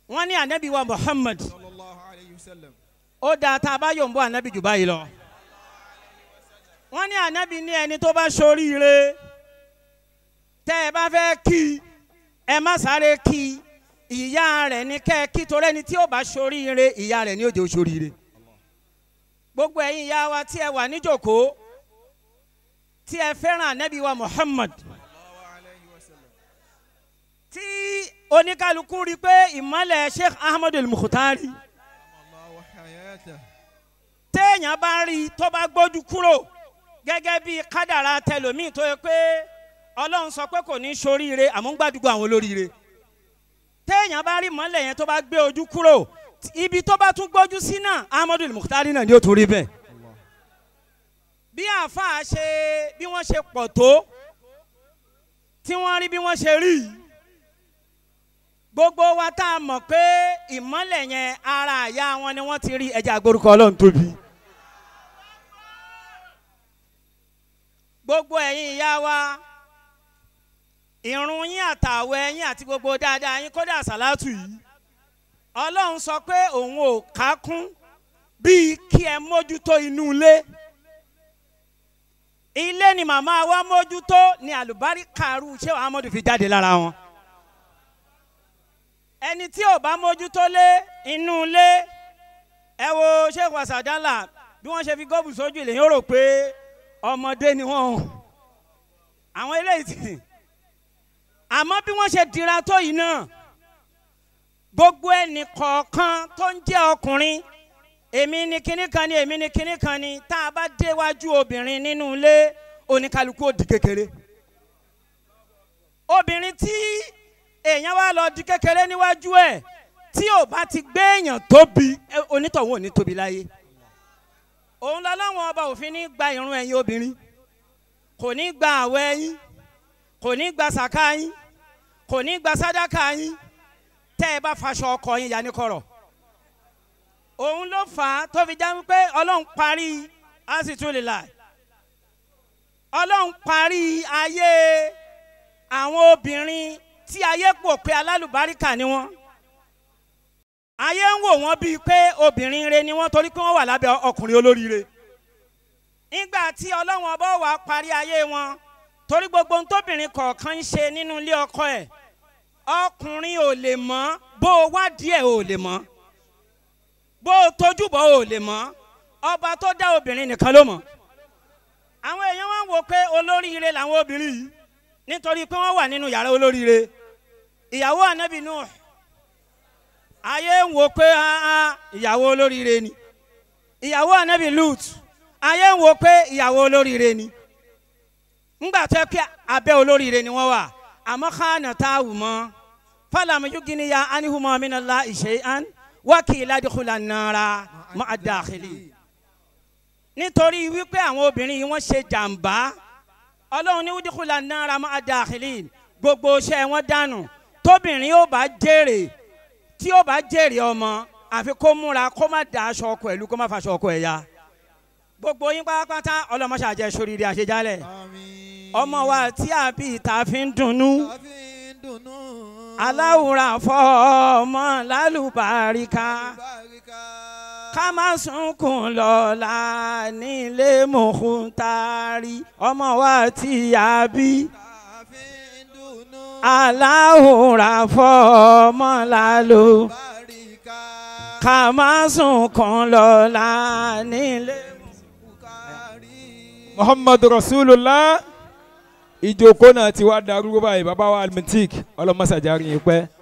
wọ́n ní anabi wa muhammad sallallahu alayhi wa sallam. ó dáa tá a bá yòǹbó anabi jù báyìí lọ. wọ́n ní anabi ní ẹni tó bá ṣoríire tẹ́ ẹ bá fẹ́ kí ẹ má sáré kí ìyá rẹ̀ ní kẹ́ ẹ kí torí ẹni tí ó bá ṣoríire ìyá rẹ̀ ní ó jẹ́ ó ṣoríire. gbogbo ẹ̀yin ìyá wa tí ẹ wà níjòkó tí ẹ fẹ́ràn anabi wa muhammad sallallahu alayhi wa sallam. tí oníkálukú rí i pé ìmọ̀lẹ̀ sheikh ahmadu mukhtari Allahu hayata. téèyàn bá rí i tó bá gbójú kúrò gẹ́gẹ́ bí kádàrá tẹlòmíì tó yẹ pé ọlọ́run sọ pé kò ní soríire àmọ́ ń gbàdúgbò àwọn olóríire téèyàn bá rí ìmọ̀lẹ̀ yẹn tó bá gbé ojú kúrò ibi tó bá tún gbójú sí náà ahmadu mukhtari náà ni ó tún rí bẹ́ẹ̀ bí àáfàá ṣe bí wọ́n ṣe pọ̀ tó tí wọ́n rí bí wọ́n ṣe rí yìí gbogbo wa tá a mọ̀ pé ìmọ̀lẹ̀ yẹn ara àyà wọn ni wọ́n ti rí ẹja àgbórúkọ ọlọ́run tóbi. gbogbo ẹ̀yin ìyá wa ìrun yín àtàwẹ̀ yín àti gbogbo dáadáa yín kódà sàlátù yìí ọlọ́run sọ pé òun ò kákún bíi kí ẹ mójútó inú ilé ilé ni màmá wa mójútó ni àlùbáríkàrú ṣé Ahmadu fi jáde lára wọn ẹni tí ò bá mójútó lé inú ilé ẹ wo sheikh wasadala bí wọ́n ṣe fi góòbù sójú ilé yóò rò pé ọmọdé ni wọ́n àwọn eléyìí ti àmọ́ bí wọ́n ṣe dira tó yìí náà gbogbo ẹnì kọ̀ọ̀kan tó ń jẹ́ ọkùnrin èmi ni kinní kan ni èmi ni kinní kan ni tá a bá déwájú obìnrin nínú ilé oníkálukú ó di kékeré obìnrin tí èèyàn wá lọ di kékeré níwájú ẹ̀ tí ò bá ti gbé èèyàn tóbi ẹ, onítọ̀hún ò ní tóbi láyé òun lọ́lọ́wọ́n ọba òfin ní gba ìrun ẹ̀yin obìnrin kò ní gba àwẹ̀ yín kò ní gba sàká yín kò ní gba sádàkà yín tẹ́ ẹ bá faṣọ ọkọ yín ya ní kọ̀rọ̀ òun ló fà á tó fi já wípé ọlọ́run parí asitulila ọlọ́run parí ayé àwọn obìnrin tí ayé pò pé alálùbáríkà ni wọ́n ayé ń wò wọ́n bíi pé obìnrin re ni wọ́n torí pé wọ́n wà lábẹ́ ọkùnrin olóríire nígbà tí ọlọ́run ọba wà parí ayé wọn torí gbogbo ohun tóbìnrin kọ̀ọ̀kan ń ṣe nínú ilé ọkọ ẹ̀ ọkùnrin ò lè mọ̀ bó o wádìí ẹ̀ ò lè mọ̀ bó o tójú bọ̀ ò lè mọ̀ ọba tó dá obìnrin nìkan ló mọ̀ àwọn èèyàn wọn wò pé olóríire làwọn obìnrin yìí nítorí pé wọ́n wà nínú yàrá olóríire ìyàwó ànábì Nuh ayé ń wò pé ah, ah, ìyàwó olóríire ni ìyàwó ànábì Lut ayé ń wò pé ìyàwó olóríire ni ńgbà tó yẹ pé abẹ́ olóríire ni wọ́n wà àmọ́ kánà tá a wù mọ́ fàlàmù yugini ya anihumọ minala ìṣe an wákìlá dìkúlà nàrà mọ́ àdàkìlì nítorí wípé àwọn obìnrin yìí wọ́n ṣe jàǹbá ọlọ́run ní wídìkúlà náírà máa da àkìlì gbogbo iṣẹ́ wọn dànù tóbìnrin yóò bá jèrè tí yóò bá jèrè ọmọ àfi kó múra kó má da aṣọ ọkọ ẹ̀ lú kó má fa aṣọ ọkọ ẹ̀ ya gbogbo yín pátápátá ọlọmọṣàjẹ sóríire àṣejálẹ̀ Àmín. ọmọ wa tí a bí ìta fi ń dunnú Tàbí ń dùnnú. aláwùrà fọ ọmọ lálùbáríkà Báríkà. ká má sunkún lọ́la nílé mọ̀kúntàrí ọmọ wa tí a bí. Tàbí ń dùnnú. aláhùrà fọmọlá ló Báríkà. ká má sunkún lọ́la nílé. Bukari. muhammadu rasulullah ìjókòó náà ti wá darúgbó báyìí bàbá wa almintik ọlọmọsàjárí yìí pẹ́